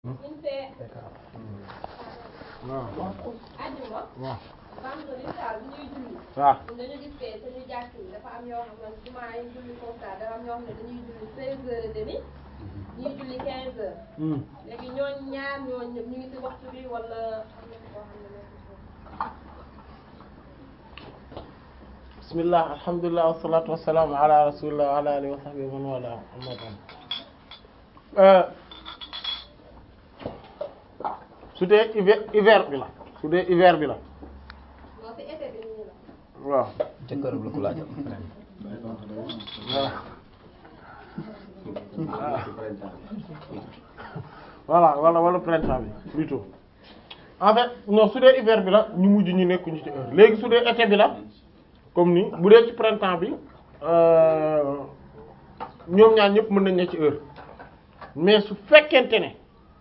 buñ fee waaw àjjuma waaw vendredi daal bu ñuy julli waaw ñun dañu gis fee suñu jàkk yi dafa am yoo xam ne jumaa yi julli comme ça dafa am ñoo xam ne dañuy julli treize heures et demi ñuy julli quinze heures Hmm. léegi ñooñ ñaar ñooñ ñëpp ñu ngi ci waxtu bi wala am na koo xam ne nekk ci bismillah alhamdulillah wassalatu wassalamu ala rasulillah wa ala alihi wa sahbihi wa man wala amma ba'd su dee hiver hiver bi la su dee hiver bi la non ci été bi nii la waaw jëkkër la ko laaj voilà wala wala printemps bi plutôt en fait non su dee hiver bi la ñu mujj ñu nekkuñu ci heure léegi su dee été bi la comme ni bu dee ci printemps bi euh, ñoom ñaar ñëpp mën nañ ne ci heure mais su fekkente ne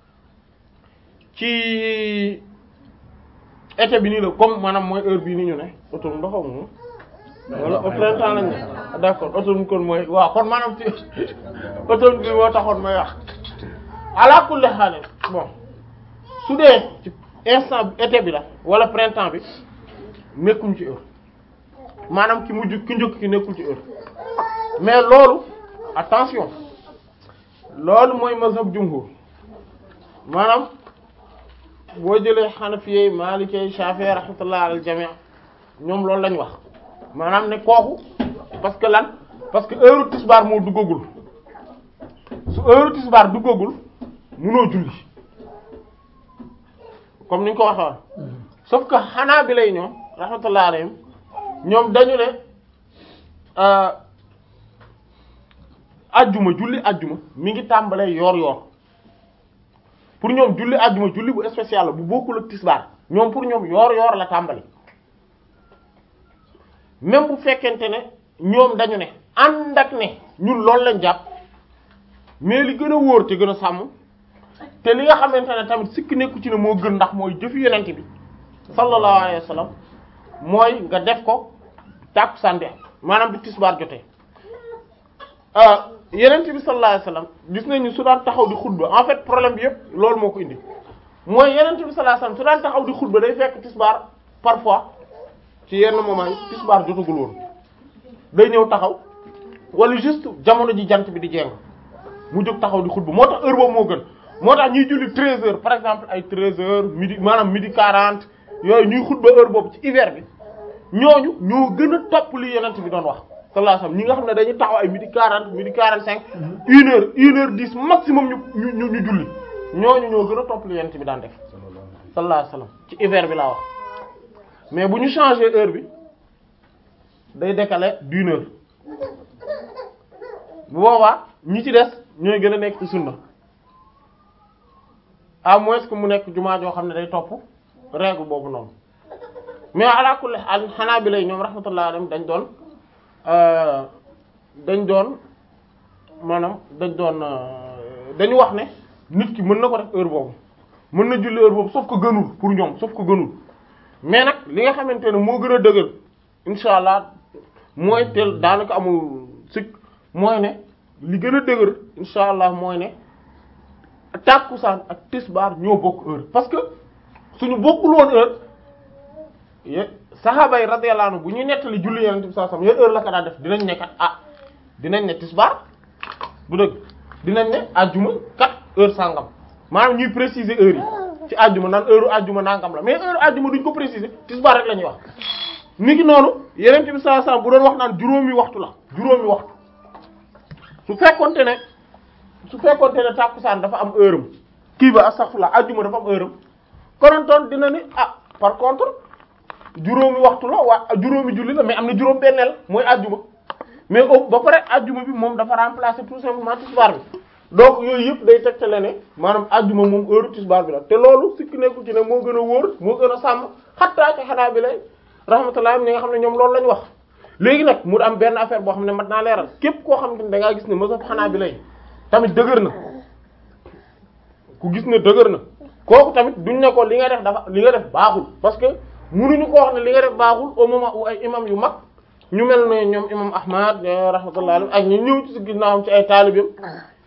ci été bi nii la comme maanaam mooy heure bii ni ñu ne automne ba xaw ma wala au printemps lañ ne d'accord automne kon mooy waaw kon maanaam ci automne bi moo taxoon may wax ala kulli haal bon su dee ci instant bi été bi la wala printemps bi nekkuñ ci heure maanaam ki mujj ki njëkk ki nekkul ci heure mais loolu attention loolu mooy mazhab jumhur maanaam boo jëlee xanafiyey maalikey shafi'i rahmatullah alal jami' ñoom loolu lañ wax maanaam ne kooku parce que lan parce que heure tisbaar moo duggagul su heure tisbaar duggagul munoo julli comme ni ñu ko waxee woon sauf que xanaa bi lay ñoom rahmatullah alayhim ñoom dañu ne euh, ajjuma julli ajjuma mi ngi tàmbalee yoor yoor pour ñoom julli ajjuma julli bu spécial la bu bokkul ak tisbaar ñoom pour ñoom yoor yoor la tàmbali même bu fekkente ne ñoom dañu ne ànd ak ne ñun loolu lañ jàpp mais li gën a wóor te gën a sàmm te li nga xamante ne tamit sikk nekku ci ne moo gën ndax mooy jëfi yonent bi sallallahu alayhi wa sallam mooy nga def ko tàkkusaan bi maanaam bi tisbaar jotee ah yonent bi sallallahu alayhi wa sallam gis nañu su daan taxaw di xutba en fait problème bi yëpp loolu moo ko indi mooy yonent bi sallallahu alayhi wa sallam su daan taxaw di xutba day fekk tisbaar parfois ci yenn moment yi tisbaar jotagul woon day ñëw taxaw wala juste jamono ji jant bi di jeng mu jóg taxaw di xutba moo tax heure boobu moo gën moo tax ñuy julli 13 heures par exemple ay 13 heures midi maanaam midi 40 yooyu ñuy xutba heure boobu ci hiver bi ñooñu ñoo gën a topp li yonent bi doon wax sallallahu alayhi wasallam ñi nga xam ne dañuy taxaw ay midi 40 midi 45 une heure une heure 10 maximum ñu ñu ñu ñu julli ñooñu ñoo gën a topp li yonent bi daan def sallallahu alayhi wasallam ci hiver bi laa wax mais bu ñu changer heure bi day décaler d'une heure bu boobaa ñi ci des ñooy gën a nekk ci sunna à moins que mu nekk jumaa joo xam ne day topp règle boobu noonu mais ala kulli haal xanaa bi lay ñoom rahmatullah alayhim dañ doon dañ doon maanaam dañ doon dañu wax ne nit ki mën na ko def heure boobu mën na julli heure boobu sauf que gënul pour ñoom sauf que gënul mais nag li nga xamante ne moo gën a dëgër insha allah mooy teel daanaka amul sikk mooy ne li gën a dëgër insha allah mooy ne tàkkusaan ak tisbaar ñoo bokk heure parce que suñu bokkul woon heure ye saxaaba yi radiyallahu anhu bu ñuy nettali julli yonent bi sallallahu alayhi wasallam heure la ko daa def dinañ ne kat ah dinañ ne tisbaar bu dëgg dinañ ne ajjuma kat heure sàngam maanaam ñuy préciser heure yi ci ajjuma naan heure ajjuma nangam la mais heure ajjuma duñ ko préciser tisbaar rek la ñuy wax ni ki noonu yonent bi sallallahu alayhi wasallam bu doon wax naan juróomi waxtu la juróomi waxtu su fekkonte ne su fekkonte ne tàkkusaan dafa am heure am kii ba astaghfirullah ajjuma dafa am heure am konontoon dina ni ah par contre juróomi waxtu la waa juróomi julli la mais am na juróom benneel mooy ajjuma mais au ba pare ajjuma bi moom dafa remplacer tout simplement tisbaar bi donc yooyu yëpp day tegtale ne maanaam ajjuma moom heure tisbaar bi la te loolu sikki nekku ci ne moo gën a wóor moo gën a sàmm xattaa ci xanaa bi lay rahmatullah ñi nga xam ne ñoom loolu lañ wax léegi nag mu am benn affaire boo xam ne mat naa leeral képp koo xam ne da ngaa gis ne mazhab xanaa bi lay tamit dëgër na ku gis ne dëgër na kooku tamit duñ ne ko li nga def dafa li nga def baaxul parce que munuñu ko wax ne li nga def baaxul au moment où ay imam yu mag ñu mel ne ñoom imam ahmad rahmatullah alayhi ak ñu ñëw ci ginnaawam ci ay taalibeem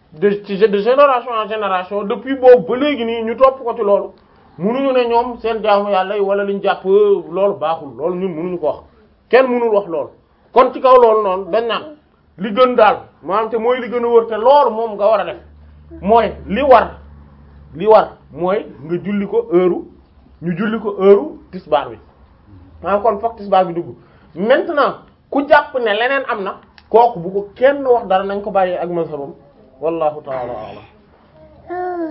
de ci de génération en génération depuis boobu ba léegi nii ñu topp ko ci loolu munuñu ne ñoom seen jaamu yàlla yi wala liñ jàpp loolu baaxul loolu ñun munuñu ko wax kenn munul wax loolu kon ci kaw loolu noonu dañ naan li gën daal maanaam te mooy li gën a wër te loolu moom nga war a def mooy li war li war mooy nga julli ko heure ñu julli ko heure tisbaar bi maanaam kon fokk tisbaar bi dugg maintenant ku jàpp ne leneen am na kooku bu ko kenn wax dara nañ ko bàyyee ak mazhabam wallahu ta'ala a'lam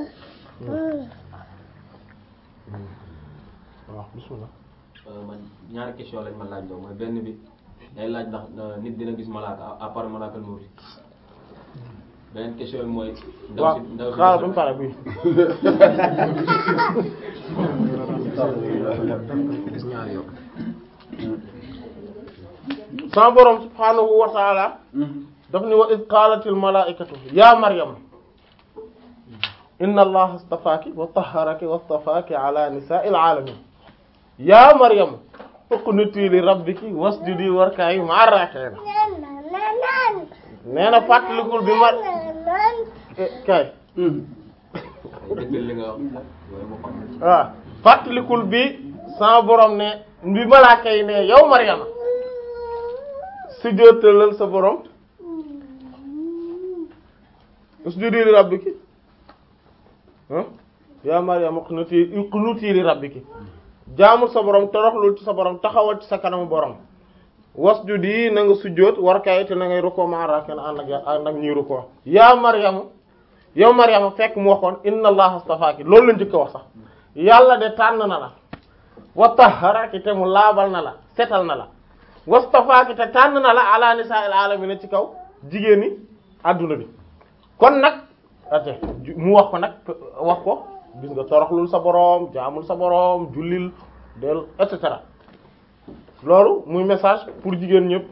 waaw bismillah man ñaari question lañ ma laaj loo mooy benn bi day laaj ndax nit dina gis malaaka à part malaaka mawti beneen question bi mooy. ndaw waaw si ndaw si xaaral ba mu pare bi sama borom subhaanahu wa ta'ala daf ni wa id qaalatil malaa'ikatu ya maryam inna allaha astafaaki wa tahharaki wa astafaaki ala nisaa'il aalamiin ya maryam uqnutii li rabbiki wasjudi warka'i ma'a raaki'iin nee na fàttalikul bi ma eh, kay dëggal li nga wax loolu moo xam waaw fàttalikul bi sama borom ne bi malaaka yi ne yow Maryama sujjóotalal sa borom usjudi li rabbiki ah yaa Maryama uqnuti uqnuti li rabbiki jaamul sa borom toroxlul ci sa borom taxawal ci sa kanamu borom wasjudi na nga sujjóot warkaay te na ngay rukkoo ma rakan ànd ak ànd ak ñuy rukkoo yaa Maryama yow Maryama fekk mu waxoon inna allaha astafaaki loolu la njëkk a wax sax yàlla de tànn na la wa tahharaki te mu laabal na la setal na la wastafaaki te tànn na la ala nisaa'il aalamiina ci kaw jigéen ñi adduna bi kon nag ate mu wax ko nag wax ko gis nga toroxlul sa boroom jaamul sa boroom jullil del et cetera loolu muy message pour jigéen ñëpp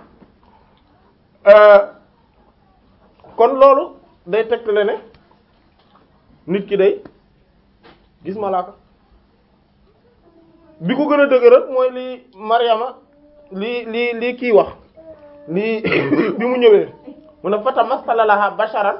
kon loolu day tegtale ne nit ki day gis malaaka bi ko gën a dëgëral mooy li Maryama li li li kii wax li bi mu ñëwee mu ne fata masala laha basharan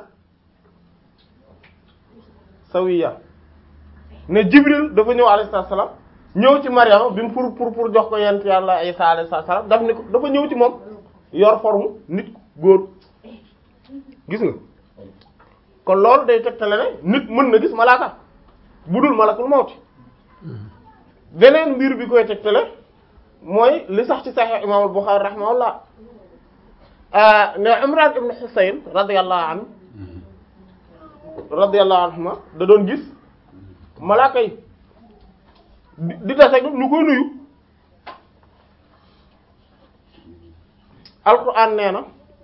sawiya ne Jibril dafa ñëw alayhi salaam ñëw ci Maryama bi mu pour pour pour jox ko yent yàlla Isa alayhi salaam daf ni ko dafa ñëw ci moom yor forme nit góor gis nga kon loolu day tegtale ne nit mën na gis malaaka bu dul malakul mawti beneen mbir bi koy tegtale mooy li sax ci Sahih Imam al-Bukhari rahimahullah ne Imran ibn Husayn radiyallahu anhu radiyallahu anhuma da doon gis malaaka yi di di tase ñu koy nuyu alquran nee na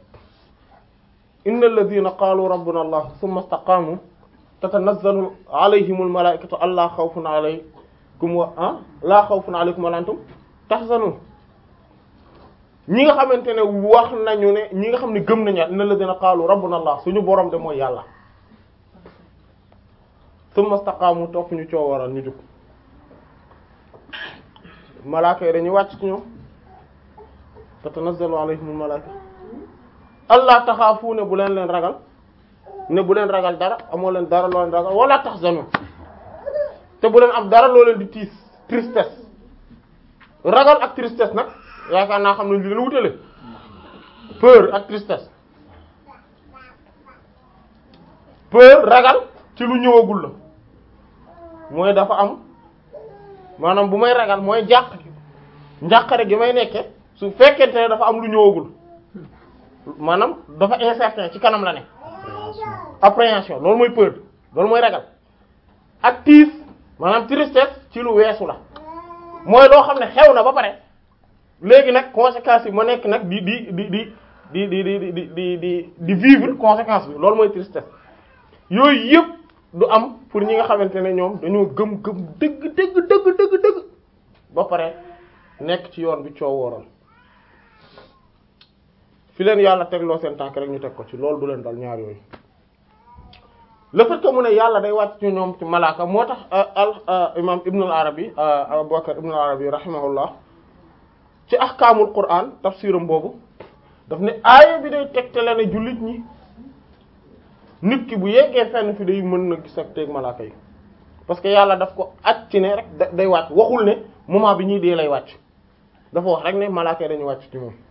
inna alladhina qalu rabbuna allah thumma istaqamu tatanazzalu alayhim almalaikatu alla khawfun alaykum wa ah la khawfun alaykum wa la antum tahzanun ñi nga xamante ne wax nañu ne ñi nga xam ne gëm nañu inna alladhina qalu rabbuna allah suñu borom de mooy yàlla thumma istaqamu topp ñu coo waral ñu jug malaaka yi dañuy wàcc ci ñoom tatanazzalu alayhimul malaaka allah taxaafu ne bu leen leen ragal ne bu leen ragal dara amoo leen dara loo leen ragal wala tahzanu te bu leen am dara loo leen di tiis tristesse ragal ak tristesse nag yaakaar naa xam ne li leen wutale peur ak tristesse peur ragal ci lu ñëwagul la mooy dafa am maanaam bu may ragal mooy jàq njàqare gi may nekke su fekkente ne dafa am lu ñëwagul maanaam dafa incertain ci kanam la ne appréhension loolu mooy peur loolu mooy ragal ak tiis maanaam tristesse ci lu weesu la mooy loo xam ne xew na ba pare léegi nag conséquences yi ma nekk nag di di di di di di di di di di di vivre conséquence bi loolu mooy tristesse yooyu yëpp du am pour ñi nga xamante ne ñoom dañoo gëm gëm dëgg dëgg dëgg dëgg dëgg ba pare nekk ci yoon bi coow wooral fi leen yàlla tegloo seen tànk rek ñu teg ko ci loolu du leen dal ñaar yooyu le fait que mu ne yàlla day wàcc ci ñoom ci malaaka moo tax al imam ibn al arabi abu bakar ibn al arabi rahimahullah ci ahkaamul quran tafsiram boobu daf ne aaya bi day tegtale ne jullit ñi nit ki bu yeggee fenn fi day mën na gis ak teeg malaaka yi parce que yàlla daf ko at ci ne rek da- day wàcc waxul ne moment bi ñuy dee lay wàcc dafa wax rek ne malaaka yi dañuy wàcc ci moom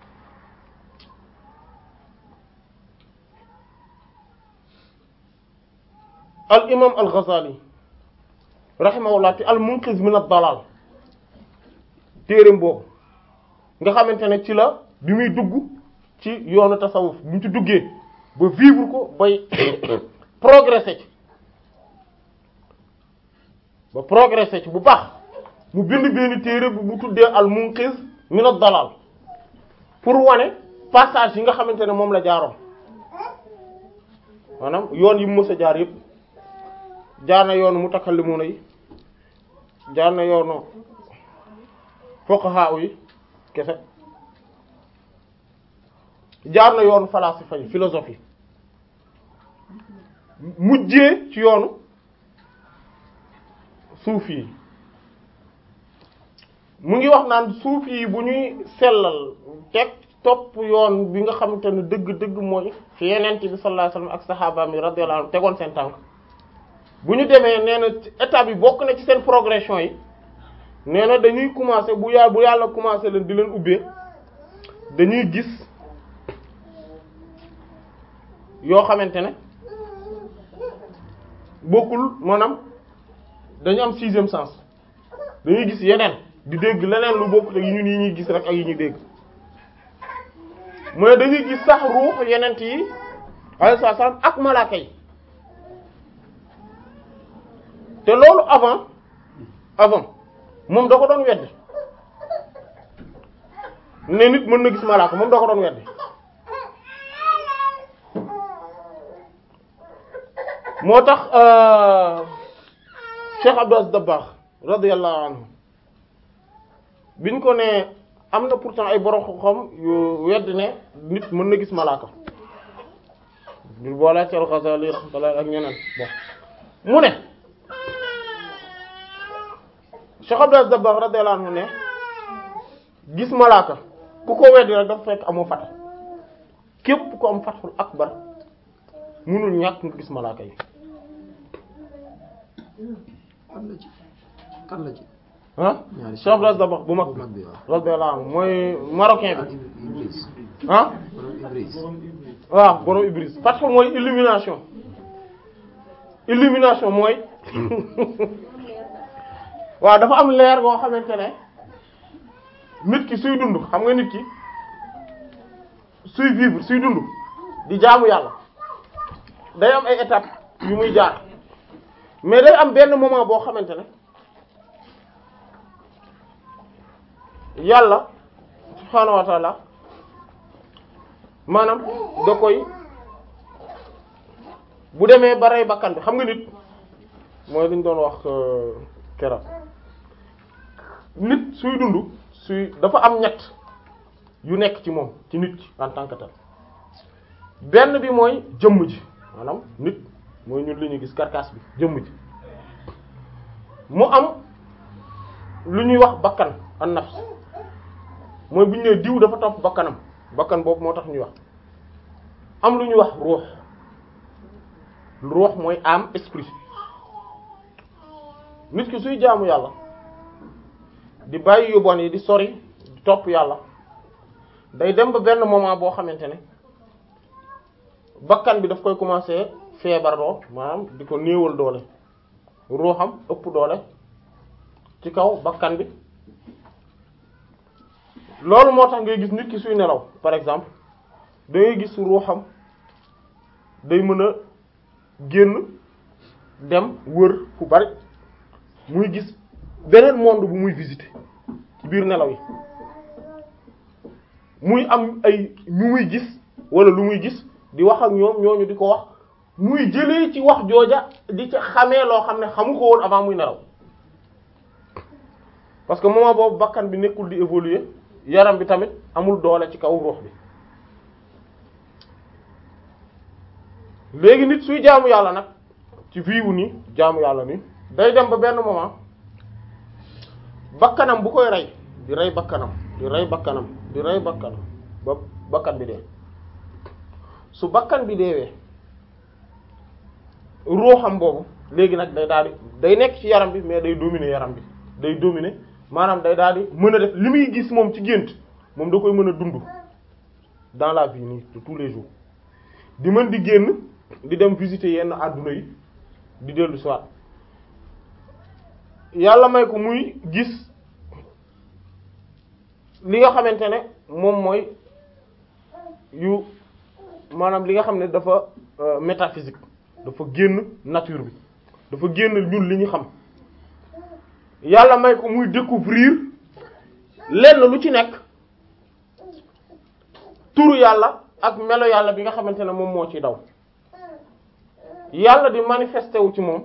al imam al Ghazali rahimahullah te al munqiz min ad-dalal téereem boobu nga xamante ne ci la bi muy dugg ci yoonu tasawuf bi mu ci duggee ba vivre ko bay progresser ci ba progresser ci bu baax mu bind benn téere bu mu tuddee al munqiz min ad-dalal pour wane passage yi nga xamante ne moom la jaaroon maanaam yoon yi mu mës a jaar yépp jaar na yoonu mutakallimuna yi jaar na yoonu fuqaha yi kese jaar na yoonu falasifa yi philosophie mujjee ci yoonu suufi yi mu ngi wax naan suufi yi bu ñuy sellal teg topp yoon bi nga xamante ne dëgg-dëgg mooy fi yenent bi sallallahu alayhi wasallam ak sahabaam yi radiyallahu anhum tegoon seen tànk bu ñu demee nee na étape yi bokk na ci seen progression yi nee na dañuy commencer bu yàlla bu yàlla commencer leen di leen ubbee dañuy gis yoo xamante ne bokkul maanaam dañu am sixième sens dañuy gis yeneen di dégg leneen lu bokkut ak yi ñun yi ñuy gis rek ak yi ñuy dégg mooy dañuy gis sax ruux yenent yi alayhi salaam ak malaaka yi te loolu avant avant moom da ko doon weddi ne nit mën na gis malaaka moom da ko doon weddi moo tax Cheikh Abdou Aziz Dabakh radiyallahu anhu biñ ko ne am na pourtant ay borom xam-xam yu weddi ne nit mën na gis malaaka ñu boole ci al-Ghazali rahmatullah ak ñeneen bon mu ne Cheikh Abdou Aziz Dabakh radiyallahu anhu ne gis malaaka ku ko weddi rek dafa fekk amoo fat képp ku am fathul akbar mënul ñàkk nga gis malaaka yi kan la ci kan la ci ah ñaari Cheikh Abdou Aziz Dabakh bu mag bu mag bi waaw radiyallahu anhu mooy marocain ah bi Ibris ah borom Ibris waaw borom Ibris parce que mooy illumination illumination mooy waaw dafa am leer goo xamante ne nit ki suy dund xam nga nit ki suy vivre suy dund di jaamu yàlla day am ay étapes yu muy jaar mais day am benn moment boo xamante ne yàlla subhaanahu wa taala maanaam da koy bu demee ba rey bakkan bi xam nga nit mooy li ñu doon wax keroog nit suy dund suy dafa am ñett yu nekk ci moom ci nit ki en tant que tel benn bi mooy jëmm ji maanaam nit mooy ñun li ñuy gis carcasse bi jëmm ji mu am lu ñuy wax bakkan an nafs mooy bu ñu nee diw dafa topp bakkanam bakkan boobu moo tax ñuy wax am lu ñuy wax ruux ruux mooy âme esprit nit ki suy jaamu yàlla di bàyyi yu bon yi di sori di topp yàlla day dem ba benn moment boo xamante ne bakkan bi daf koy commencer feebar doo maanaam di ko néewal doole ruuxam ëpp doole ci kaw bakkan bi loolu moo tax ngay gis nit ki suy nelaw par exemple da ngay gis ruuxam day mën a génn dem wër fu bari muy gis beneen monde bu muy visiter ci biir nelaw yi muy am ay ñu muy gis wala lu muy gis di wax ak ñoom ñooñu di ko wax muy jëlee ci wax jooja di ca xamee loo xam ne xamu ko woon avant muy nelaw parce que moment boobu bakkan bi nekkul di évoluer yaram bi tamit amul doole ci kaw ruux bi léegi nit suy jaamu yàlla nag ci vie wu nii jaamu yàlla nii day dem ba benn moment bakkanam bu koy rey di rey bakkanam di rey bakkanam di rey bakkanam ba bakkan bi dee su bakkan bi deewee ruuxam boobu léegi nag day daal di day nekk ci yaram bi mais day dominer yaram bi day dominer maanaam day daal di mën a def li muy gis moom ci gént moom da koy mën a dund dans la vie nii de tous les jours di mën di génn di dem visiter yenn adduna yi di dellu soit yàlla may ko muy gis li nga xamante ne moom mooy yu maanaam li nga xam ne dafa euh, métaphysique dafa génn nature bi dafa génn ñun li ñu xam yàlla may ko muy découvrir lenn lu ci nekk turu yàlla ak melo yàlla bi nga xamante ne moom moo ci daw yàlla di manifesté wu ci moom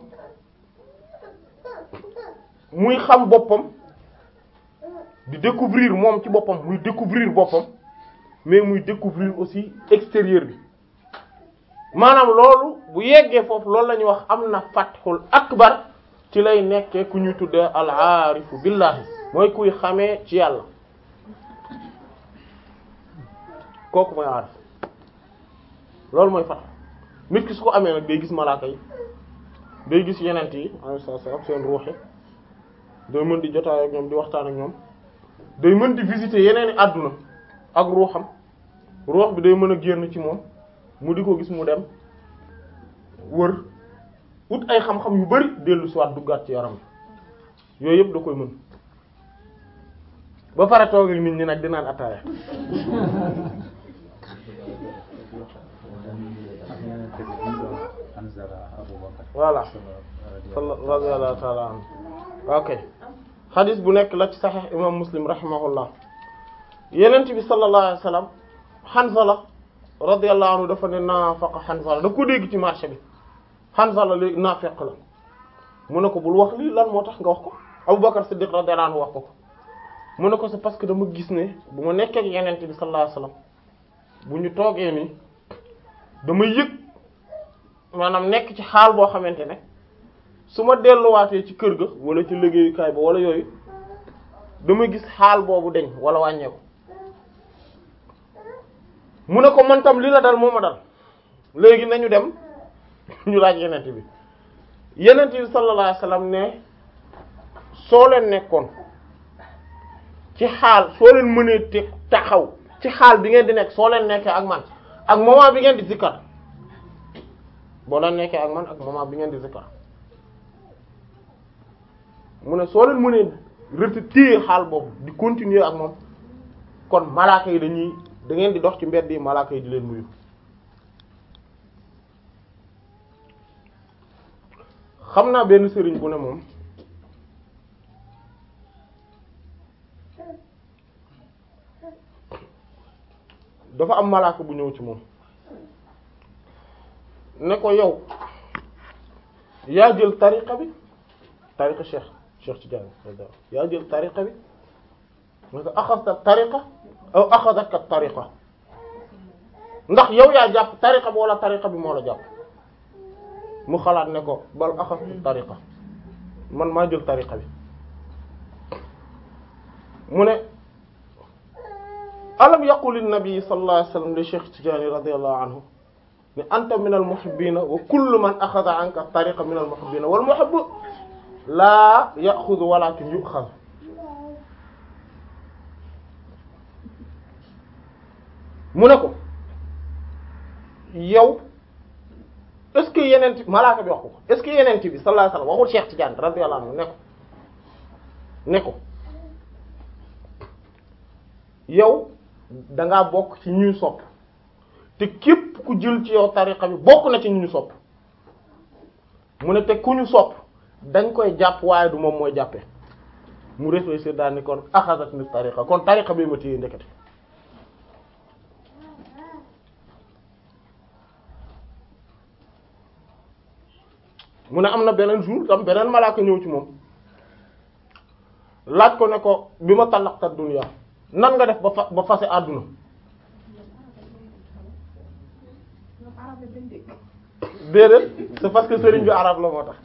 muy xam boppam di découvrir moom ci boppam muy découvrir boppam mais muy découvrir aussi extérieur bi maanaam loolu bu yeggee foofu loolu la ñuy wax am na fathul akbar ci lay nekkee ku ñuy tuddee al aarifu billahi mooy kuy xamee ci yàlla kooku mooy aarif loolu mooy fath nit ki su ko amee nag day gis malaaka yi day gis yenent yi alayhi salaam seen ruux yi day mën di jotaay ak ñoom di waxtaan ak ñoom day mën di visiter yeneen i àdduna ak ruuxam ruux bi day mën a génn ci moom mu di ko gis mu dem wër ut ay xam-xam yu bari dellu si waat duggaat ci yaram yooyu yëpp da koy mën ba pare toog ak nit ñi nag di naan ataaya voilà sala radiyallahu ta'ala anhu ok xadis bu nekk la ci saxiix imam muslim rahimahullah yenent bi sallallahu alayhi wasallam Hanzala radiyallahu anhu dafa ne naafaqa Hanzala da ko dégg ci marché bi Hanzala léegi naafeq la mu ne ko bul wax lii lan moo tax nga wax ko Abubakar Siddiq radiyallahu anhu wax ko ko mu ne ko c'est parce que dama gis ne bu ma nekkee ak yenent bi sallallahu alayhi wasallam bu ñu toogee nii dama yëg maanaam nekk ci xaal boo xamante ne su ma delluwaatee ci kër ga wala ci liggéeyukaay ba wala yooyu dama gis xaal boobu deñ wala wàññeeku mu ne ko man tam li la dal moo ma dal léegi nañu dem ñu laaj yenent bi yenent bi sallallahu alayhi wasallam ne soo leen nekkoon ci xaal soo leen mënee te taxaw ci xaal bi ngeen di nekk soo leen nekkee ak man ak moment bi ngeen di zikkar boo leen nekkee ak man ak moment bi ngeen di zikkar mu ne soo leen mënee rëtt téye xaal boobu di continuer ak moom kon malaaka yi dañuy da ngeen di dox ci mbedd yi malaaka yi di leen nuyu xam naa benn sëriñ bu ne moom dafa am malaaka bu ñëw ci moom ne ko yow yaa jël tariqa bi tariqa cheikh cheikh Tidiane yaa jël tariqa bi ne ko axasta tariqa aw axadaka tariqa ndax yow yaa jàpp tariqa bi wala tariqa bi moo la jàpp mu xalaat ne ko bal axastu tariqa man maa jël tariqa bi mu ne alam yaqul an-nabi sallallahu alayhi wasallam li cheikh Tidiane radiyallahu anhu ne anta min al-muhibbina wa kullu man axada anka tariqa min al-muhibbina wal muhibbu laa yaxudu walakin yuxaz mu ne ko yow est-ce que yeneen malaaka bi wax ko est-ce que yeneen bi sallallahu alayhi wasallam waxul Cheikh Tidiane radiyallahu anhu ne ko ne ko yow dangaa bokk ci ñuy sopp te képp ku jël ci yow tariqa bi bokk na ci ñu sopp mu ne te ku ñu sopp dañ koy jàpp waaye du moom mooy jàppe mu réfléchir daal ni kon axasat ni tariqa kon tariqa bi ma téye ndekete mu ne am na beneen jour tam beneen malaaka ñëw ci moom laaj ko ne ko bi ma talaqta dunya nan nga def ba fa ba fase àdduna déedéet c'est parce que sëriñ bi arab la moo tax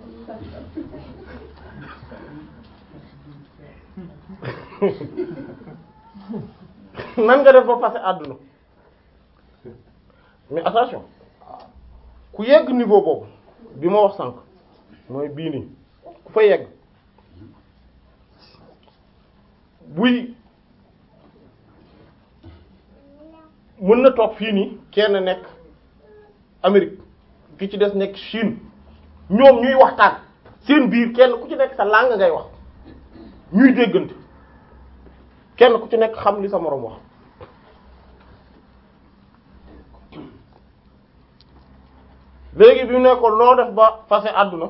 nan nga def ba fase àdduna mais attention ku yegg niveau boobu bi ma wax sànq mooy bii nii ku fa yegg buy mën na toog fii nii kenn nekk Amérique ki ci des nekk Chine ñoom ñuy waxtaan seen biir kenn ku ci nekk sa langue ngay wax ñuy déggante kenn ku ci nekk xam li sa moroom wax léegi bi mu ne ko noo def ba fase àdduna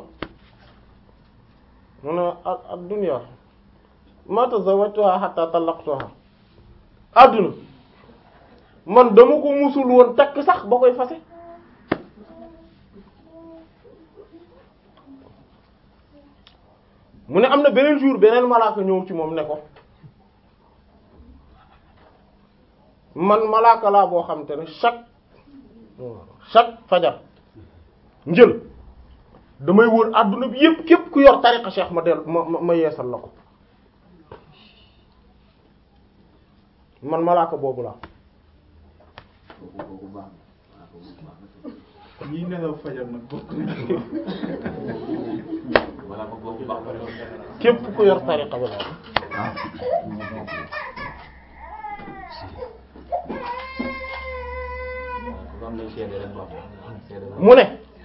mu ne ad dunya ma tazawwajtuha hatta talaqtuha àdduna man dama ko musul woon takk sax ba koy fase mu ne am na beneen jour beneen malaaka ñëw ci moom ne ko man malaaka laa boo xam te ne chaque chaque fajar njël damay wër adduna bi yépp képp ku yor tariqa cheikh ma del ma ma yeesal la ko man malaaka boobu laa ñii nelaw fajar nag bokk wala ko boobu baax na lool. képp ku yor tariqa bi laa waaw am nañ seede rek baax seede la. mu ne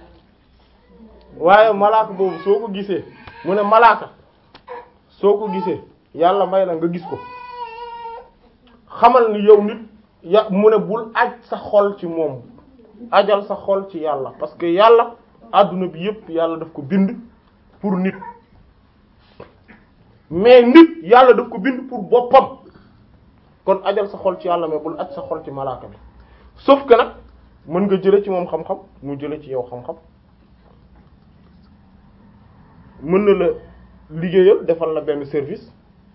waaye malaaka boobu soo ko gisee mu ne malaaka soo ko gisee yàlla may la nga gis ko xamal ni yow nit ya mu ne bul aj sa xol ci moom ajal sa xol ci yàlla parce que yàlla adduna bi yépp yàlla daf ko bind pour nit mais nit yàlla daf ko bind pour boppam kon ajal sa xol ci yàlla mais bul aj sa xol ci malaaka bi sauf que nag mën nga jële ci moom xam-xam mu jële ci yow xam-xam mën na la liggéeyal defal la benn service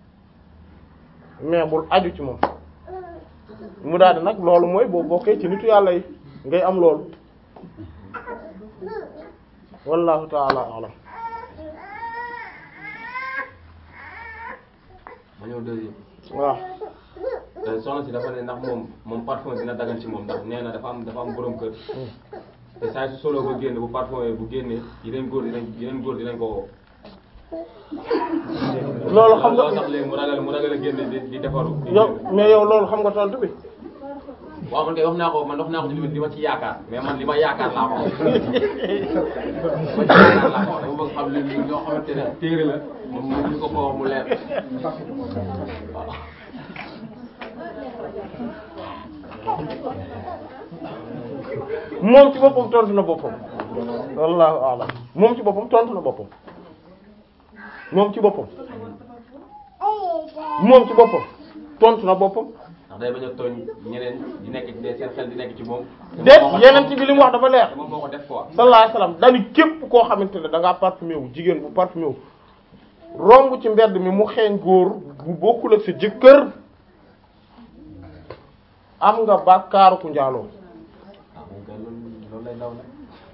mais bul aju ci moom mu daal di nag loolu mooy boo bokkee ci nitu yàlla yi ngay am loolu wallahu taala alam ma ñëw deuxième. waaw Euh, soxna si dafa ne ndax moom moom parfum dina dagan ci moom ndax nee na dafa am dafa am borom kër te saa su solo ba génn bu parfum yi bu génnee yeneen góor dinañ yeneen góor dinañ ko woo. loolu xam nga loolu tax léegi mu ragal mu ragal a génn di di defaru. di yow génn. mais yow loolu xam nga tontu bi waaw man kay wax naa ko man wax naa ko ci li ma li ma ci yaakaar mais man li ma yaakaar laa ko wax. li ma ci yaakaar laa ko wax dama bëgg xam li li loo xamante ne téere la moom mu ko ko wax mu leer waaw. moom ci boppam tontu na boppam wallahu alam moom ci boppam tontu na boppam moom ci boppam moom ci boppam tontu na boppam ndax day bañ a tooñ ñeneen di nekk ci seen xel di nekk ci moom. déet yeneen ci bi li mu wax dafa leer te moom moo ko def quoi. sallallahu alayhi wasallam dañu képp koo xamante ne da ngaa parfumé wu jigéen bu parfumé wu romb ci mbedd mi mu xeeñ góor bu bokkul ak sa jëkkër am nga bàkkaaru ku njaaloo ah moom kay loolu loolu lay daw nag.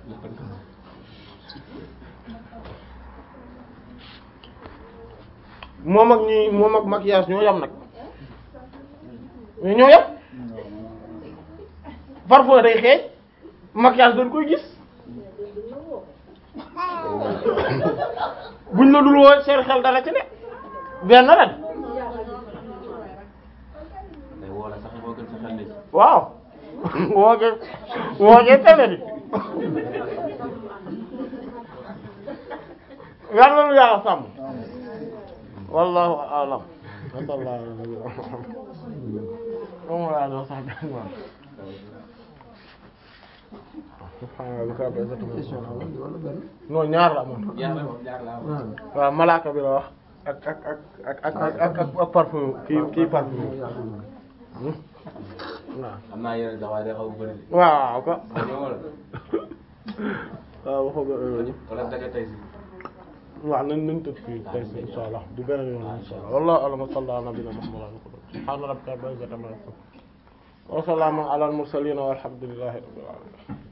moom ak ñi moom ak maquillage ñoo yam nag mais ñoo yam parfois day xeeñ maquillage dañ koy gis buñ la dul woo seen xel dara ci ne benn la de day woo la sax moo gën sa xel ne ci. waaw wooge wooge tene di yàlla lu yàlla sàmm wallahu a'lam sallallahu alayhi wa sallam moom laa doon sax benn moom question la woon wala benn non ñaar la amoon ñaar la moom ñaar la am. waaw waaw malaaka bi la wax ak ak ak ak ak ak ak ak ak parfum kii kii parfum waaw am naa yeneen sax waaye day xaw a bëri. waaw ko ñëw wala waaw waxoo ba heure wala daga tey si. waaw nañ nañ tëj fii tey si insha allah du beneen yoon insha allah wallahu a'lam wa sallallahu ala nabiyina muhammad subhana rabbika rabbil izzati amma yasifun wa salamun ala al mursalin walhamdulillahi rabbil alamin